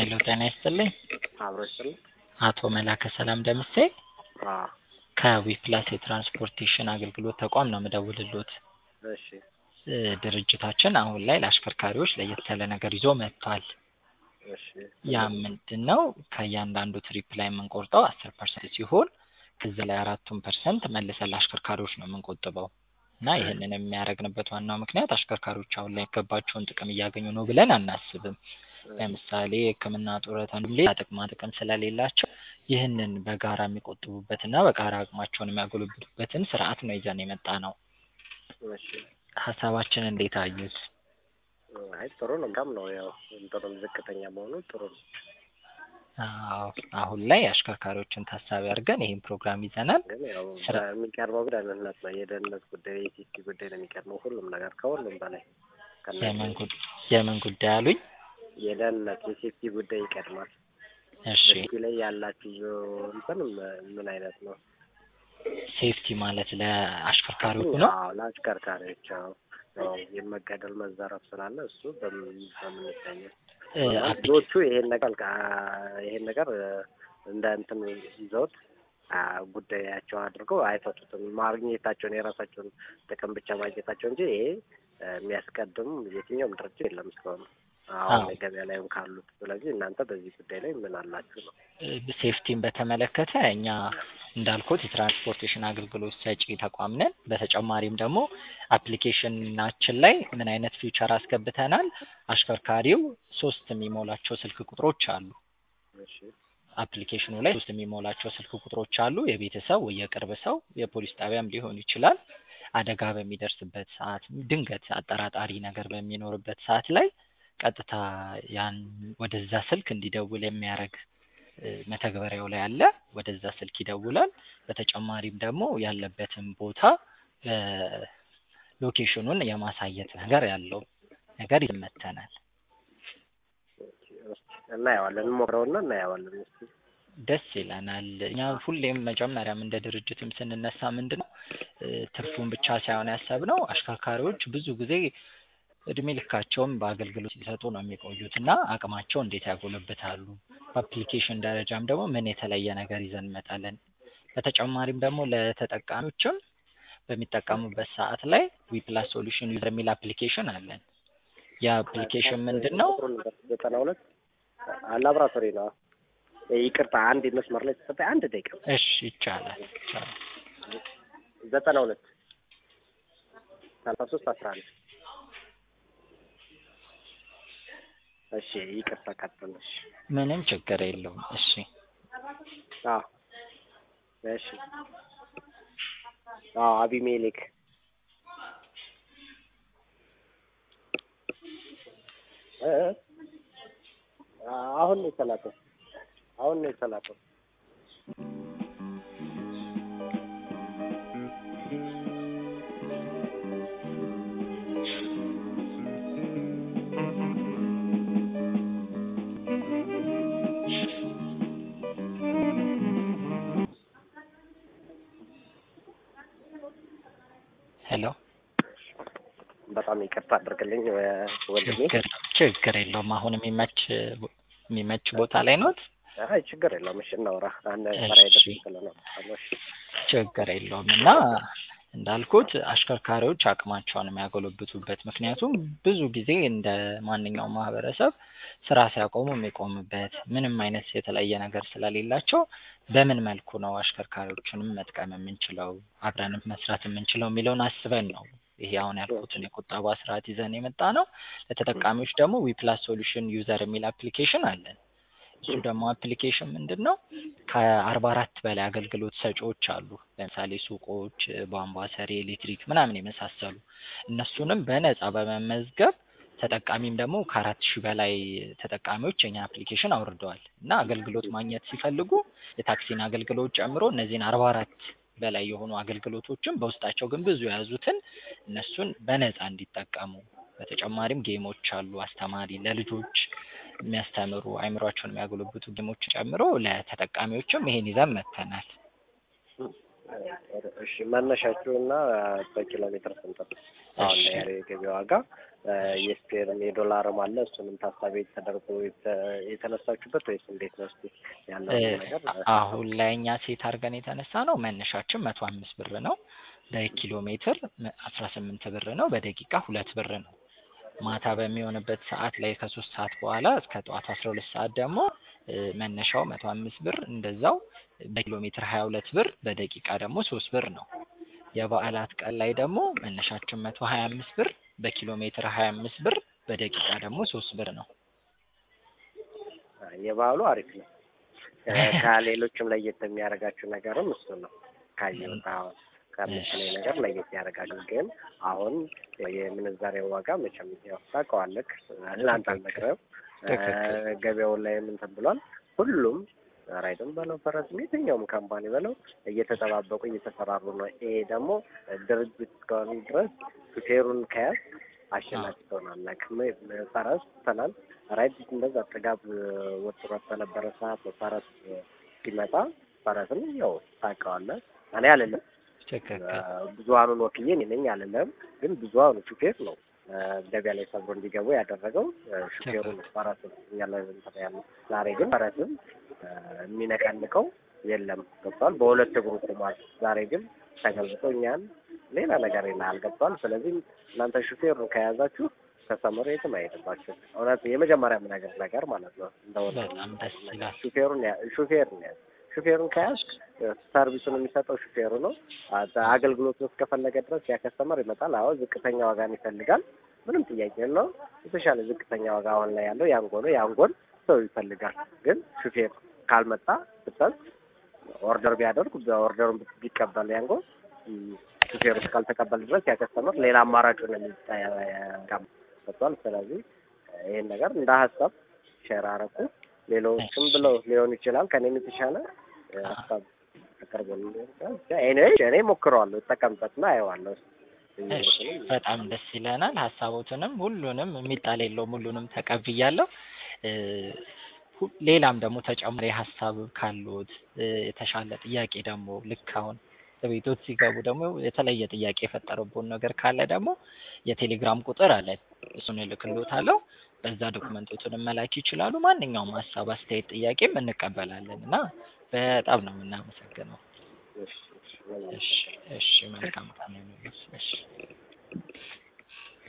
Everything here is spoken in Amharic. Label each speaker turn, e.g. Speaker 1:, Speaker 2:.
Speaker 1: ሄሎ ጤና ይስጥልኝ።
Speaker 2: አብሮ ይስጥልኝ።
Speaker 1: አቶ መላከ ሰላም ደምሴ
Speaker 2: አዎ
Speaker 1: ከዊፕላስ የትራንስፖርቴሽን አገልግሎት ተቋም ነው የምደውልልዎት።
Speaker 2: እሺ
Speaker 1: እ ድርጅታችን አሁን ላይ ለአሽከርካሪዎች ለየት ያለ ነገር ይዞ መጥቷል።
Speaker 2: እሺ
Speaker 1: ያ ምንድን ነው? ከእያንዳንዱ ትሪፕ ላይ የምንቆርጠው አስር ፐርሰንት ሲሆን ከዚ ላይ አራቱን ፐርሰንት መልሰን ለአሽከርካሪዎች ነው የምንቆጥበው እና ይህንን የሚያደርግንበት ዋናው ምክንያት አሽከርካሪዎች አሁን ላይ የሚገባቸውን ጥቅም እያገኙ ነው ብለን አናስብም። ለምሳሌ ሕክምና፣ ጡረታ እንዲሁም ሌላ ጥቅማ ጥቅም ስለሌላቸው ይህንን በጋራ የሚቆጥቡበትና በጋራ አቅማቸውን የሚያጎለብቱበትን ስርዓት ነው ይዘን የመጣ ነው።
Speaker 2: እሺ
Speaker 1: ሀሳባችን እንዴት አዩት?
Speaker 2: አይ ጥሩ ነው። በጣም ነው ያው እንትኑም ዝቅተኛ መሆኑ ጥሩ ነው።
Speaker 1: አዎ አሁን ላይ አሽከርካሪዎችን ታሳቢ አድርገን ይህን ፕሮግራም ይዘናል።
Speaker 2: ግን ያው
Speaker 1: ስራ-
Speaker 2: የሚቀርበው ደህንነት ነው። የደህንነት ጉዳይ የሴፍቲ ጉዳይ ነው የሚቀርበው ሁሉም ነገር ከሁሉም በላይ ከእነዚህ
Speaker 1: የምን ጉድ- የምን ጉዳይ አሉኝ?
Speaker 2: የደህንነት የሴፍቲ ጉዳይ ይቀድማል።
Speaker 1: እሺ
Speaker 2: በሴፍቲ ላይ ያላችሁ እንትን ምን አይነት ነው?
Speaker 1: ሴፍቲ ማለት ለአሽከርካሪዎቹ ነው።
Speaker 2: አዎ ለአሽከርካሪዎች አዎ ያው የመገደል መዘረፍ ስላለ እሱ በምን በምን ይታያል?
Speaker 1: እ አፕሊ-
Speaker 2: ብዙዎቹ ይሄን ነገር ይሄን ነገር እንደ እንትን ይዘውት አ ጉዳያቸው አድርገው አይፈቱትም። ማግኘታቸውን የራሳቸውን ጥቅም ብቻ ማግኘታቸው እንጂ ይሄ እ የሚያስቀድም የትኛውም ድርጅት የለም እስካሁን አሁን
Speaker 1: አዎ።
Speaker 2: ገበያ ላይም ካሉት። ስለዚህ እናንተ በዚህ ጉዳይ ላይ ምን አላችሁ ነው?
Speaker 1: እ ሴፍቲን በተመለከተ እኛ እንዳልኩት የትራንስፖርቴሽን አገልግሎት ሰጪ ተቋም ነን። በተጨማሪም ደግሞ አፕሊኬሽናችን ላይ ምን አይነት ፊውቸር አስገብተናል? አሽከርካሪው ሶስት የሚሞላቸው ስልክ ቁጥሮች አሉ።
Speaker 2: እሺ
Speaker 1: አፕሊኬሽኑ ላይ ሶስት የሚሞላቸው ስልክ ቁጥሮች አሉ። የቤተሰብ ወይ የቅርብ ሰው የፖሊስ ጣቢያም ሊሆን ይችላል። አደጋ በሚደርስበት ሰዓት፣ ድንገት አጠራጣሪ ነገር በሚኖርበት ሰዓት ላይ ቀጥታ ያን ወደዛ ስልክ እንዲደውል የሚያደርግ እ መተግበሪያው ላይ አለ። ወደዛ ስልክ ይደውላል። በተጨማሪም ደግሞ ያለበትን ቦታ እ ሎኬሽኑን የማሳየት ነገር ያለው ነገር ይመተናል።
Speaker 2: እናየዋለን፣ እንሞክረውና እናየዋለን። እስኪ
Speaker 1: ደስ ይለናል። እኛ ሁሌም መጀመሪያም እንደ ድርጅትም ስንነሳ ምንድን ነው እ ትርፉን ብቻ ሳይሆን ያሰብነው አሽከርካሪዎች ብዙ ጊዜ እድሜ ልካቸውን በአገልግሎት ሲሰጡ ነው የሚቆዩት እና አቅማቸው እንዴት ያጎለብታሉ፣ በአፕሊኬሽን ደረጃም ደግሞ ምን የተለየ ነገር ይዘን እንመጣለን። በተጨማሪም ደግሞ ለተጠቃሚዎችም በሚጠቀሙበት ሰዓት ላይ ዊፕላስ ሶሉሽን ዩዘር የሚል አፕሊኬሽን አለን። የአፕሊኬሽን ምንድን ነው?
Speaker 2: ቁጥሩን ንገር። ዘጠና ሁለት ላብራቶሪ ነው። ይቅርታ አንድ መስመር ላይ ተሰጠ አንድ ደቂቃ
Speaker 1: እሺ ይቻላል ይቻላል።
Speaker 2: ዘጠና ሁለት ሰላሳ ሶስት አስራ አንድ እሺ ይቅርታ ቀጥል። እሺ
Speaker 1: ምንም ችግር የለውም። እሺ
Speaker 2: አዎ እሺ አዎ አቢሜሌክ እ እ አሁን ነው የተላከው አሁን ነው የተላከው
Speaker 1: ሄሎ
Speaker 2: በጣም ይቅርታ አድርግልኝ ወንድሜ።
Speaker 1: ችግር ችግር የለውም። አሁን የሚመች የሚመች ቦታ ላይ ኖት?
Speaker 2: አይ ችግር የለውም። እሺ እናውራ። አንድ
Speaker 1: እሺ።
Speaker 2: ስራ ሄደብኝ ስለነበር እሺ
Speaker 1: ችግር የለውም እና እንዳልኩት አሽከርካሪዎች አቅማቸውን የሚያጎለብቱበት ምክንያቱም ብዙ ጊዜ እንደ ማንኛውም ማህበረሰብ ስራ ሲያቆሙ የሚቆሙበት ምንም አይነት የተለየ ነገር ስለሌላቸው በምን መልኩ ነው አሽከርካሪዎችንም መጥቀም የምንችለው አብረንም መስራት የምንችለው የሚለውን አስበን ነው ይሄ አሁን ያልኩትን የቁጠባ ስርዓት ይዘን የመጣ ነው። ለተጠቃሚዎች ደግሞ ዊፕላስ ሶሉሽን ዩዘር የሚል አፕሊኬሽን አለን። እሱ ደግሞ አፕሊኬሽን ምንድን ነው? ከአርባ አራት በላይ አገልግሎት ሰጪዎች አሉ። ለምሳሌ ሱቆች፣ ቧንቧ ሰሪ፣ ኤሌክትሪክ ምናምን የመሳሰሉ እነሱንም በነፃ በመመዝገብ ተጠቃሚም ደግሞ ከአራት ሺህ በላይ ተጠቃሚዎች የኛ አፕሊኬሽን አውርደዋል እና አገልግሎት ማግኘት ሲፈልጉ የታክሲን አገልግሎት ጨምሮ እነዚህን አርባ አራት በላይ የሆኑ አገልግሎቶችን በውስጣቸው ግን ብዙ የያዙትን እነሱን በነፃ እንዲጠቀሙ በተጨማሪም ጌሞች አሉ አስተማሪ ለልጆች የሚያስተምሩ አይምሯቸውን የሚያጎለብቱ ጌሞች ጨምሮ ለተጠቃሚዎችም ይሄን ይዘን መጥተናል።
Speaker 2: እሺ መነሻችሁ እና በኪሎ ሜትር ስንት ነው? አሁን
Speaker 1: እሺ።
Speaker 2: ያለው የገበያ ዋጋ የስፔርም የዶላርም አለ። እሱንም ታሳቢ ተደርጎ የተ- የተነሳችሁበት ወይስ እንዴት ነው? እስኪ ያለው
Speaker 1: እ፣
Speaker 2: ነገር
Speaker 1: አሁን ላይ እኛ ሴት አድርገን የተነሳ ነው መነሻችን መቶ አምስት ብር ነው። በኪሎ ሜትር አስራ ስምንት ብር ነው። በደቂቃ ሁለት ብር ነው። ማታ በሚሆንበት ሰዓት ላይ ከሶስት ሰዓት በኋላ እስከ ጠዋቱ አስራ ሁለት ሰዓት ደግሞ እ፣ መነሻው መቶ አምስት ብር እንደዛው በኪሎ ሜትር ሀያ ሁለት ብር በደቂቃ ደግሞ ሶስት ብር ነው። የበዓላት ቀን ላይ ደግሞ መነሻችን መቶ ሀያ አምስት ብር በኪሎ ሜትር ሀያ አምስት ብር በደቂቃ ደግሞ ሶስት ብር ነው።
Speaker 2: የበዓሉ አሪፍ ነው። እ፣ ከሌሎችም ለየት የሚያደርጋችሁ ነገርም እሱ ነው። ካየሁት አሁን ከምትለኝ ነገር ለየት ያደርጋል። ግን አሁን የምንዛሬው ዋጋ መቼም ያው ታውቀዋለህ፣ ለአንተ አልነግረህም። እ፣
Speaker 1: ትክክል።
Speaker 2: ገበያው ላይም እንትን ብሏል። ሁሉም ራይድም በለው ፈረስም የትኛውም ካምፓኒ በለው እየተጠባበቁ እየተፈራሩ ነው። ይሄ ደግሞ ድርጅት እስከሆነ ድረስ ሹፌሩን ከያዝ አሸናፊ ትሆናለህ። ም- ፈረስ ትናንት ራይድ እንደዛ ጥጋብ ወጥሮት በነበረ ሰዓት ነው ፈረስ ሲመጣ ፈረስም ያው ታውቀዋለህ። እኔ አልልም
Speaker 1: ትክክል።
Speaker 2: ብዙሀኑን ወክዬ እኔ ነኝ አልልም፣ ግን ብዙሀኑ ሹፌር ነው እ፣ ገበያ ላይ ሰብሮ እንዲገቡ ያደረገው እ፣ ሹፌሩ ነው። ፈረስም እኛ ላይ እንትን ያለው ዛሬ ግን ፈረስም እ፣ የሚነቀንቀው የለም ገብቷል። በሁለት እግሩ ቆሟል። ዛሬ ግን ተገልብጦ እኛን ሌላ ነገር ይላል ገብቷል። ስለዚህ እናንተ ሹፌሩን ከያዛችሁ ከሰመሩ የትም አይሄድባችሁ። እውነት የመጀመሪያ የምነግር ነገር ማለት ነው እንደሆነ
Speaker 1: በጣም ደስ ይላል።
Speaker 2: ሹፌሩን ያ- ሹፌሩን ያዝ ሹፌሩን ከያዝ ሰርቪሱን የሚሰጠው ሹፌሩ ነው። አ- አገልግሎቱን እስከፈለገ ድረስ ያ ከስተመር ይመጣል። አዎ ዝቅተኛ ዋጋን ይፈልጋል። ምንም ጥያቄ የለውም። የተሻለ ዝቅተኛ ዋጋ አሁን ላይ ያለው ያንጎ ነው። ያንጎን ሰው ይፈልጋል። ግን ሹፌር ካልመጣ ብታዝ ኦርደር ቢያደርግ በኦርደሩን ቢቀበል ያንጎ ም፣ ሹፌሩ እስካልተቀበል ድረስ ያ ከስተመር ሌላ አማራጩን የሚጠቀምበቷል። ስለዚህ ይህን ነገር እንደ ሀሳብ ሼር አረኩ። ሌሎችም ብለው ሊሆን ይችላል ከኔም የተሻለ እ፣ ሀሳብ አቅርቦልኝ ሊሆን ይችላል። ብቻ ኤኒዌይ እኔ ሞክረዋለሁ፣ እጠቀምበትና አየዋለሁ።
Speaker 1: እሺ በጣም ደስ ይለናል። ሀሳቦትንም ሁሉንም የሚጣል የለውም ሁሉንም ተቀብያለሁ። እ፣ ሁ- ሌላም ደግሞ ተጨማሪ ሀሳብ ካሉት እ፣ የተሻለ ጥያቄ ደግሞ ልክ አሁን ቤቶች ሲገቡ ደግሞ የተለየ ጥያቄ የፈጠረብን ነገር ካለ ደግሞ የቴሌግራም ቁጥር አለ። እሱን እልክልዎታለሁ። በዛ ዶክመንቶቹን መላክ ይችላሉ። ማንኛውም ሀሳብ፣ አስተያየት፣ ጥያቄም እንቀበላለን እና በጣም ነው የምናመሰግነው።
Speaker 2: እሺ፣ እሺ፣ ምንም
Speaker 1: እሺ እሺ መልካም ቀን ይሁንልዎት። እሺ